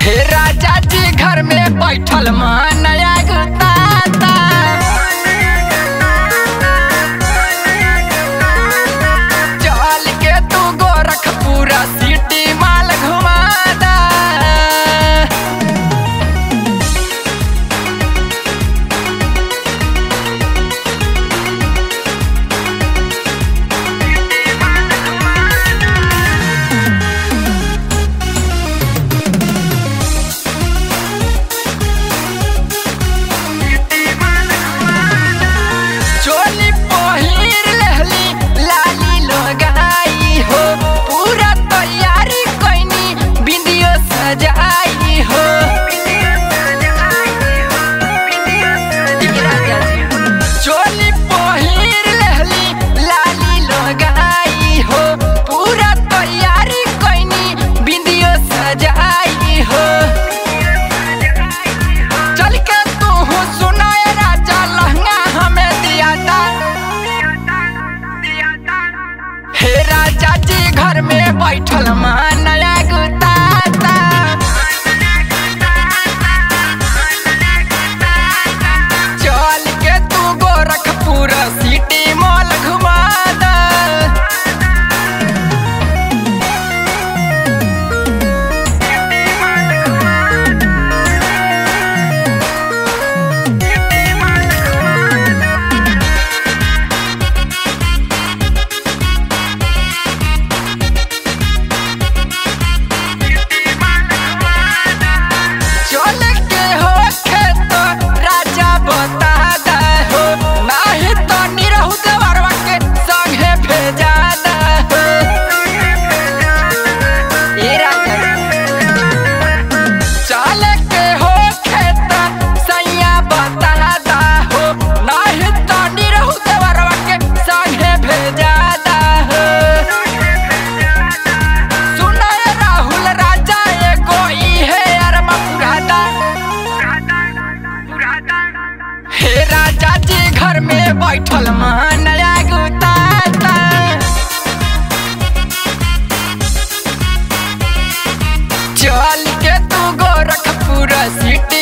हे राजा जी घर में बैठल मनया गुताता चल के तू गोरखपुरा सिटी माल घुमा दा चोली पहिर लेहली लाली लगाई हो पूरा तैयारी कैनी बिंदियो सजाई हो चोली पहिर लेहली लाली लगाई हो पूरा तैयारी कैनी बिंदियो सजाई हो चल के तू सुनाए राजा लहंगा हमें दिया था हे राजा जी घर में बैठल मानया गुताता चल के तू गोरखपुर सिटी मॉल घुमा दा चल के हो खेत राजा बता दा हो नाही तो निरहु देवरवा के संगे भेजा दा हो ए राजा चल के हो खेत सैया बता दा हो नाही तो निरहु देवरवा के संगे भेजा दा हो सुनाए राहुल राजा एगो इहे अरमा पुरादा हे राजा जी घर में बैठल मनया गुताता चल के तू गोरखपुर सिटी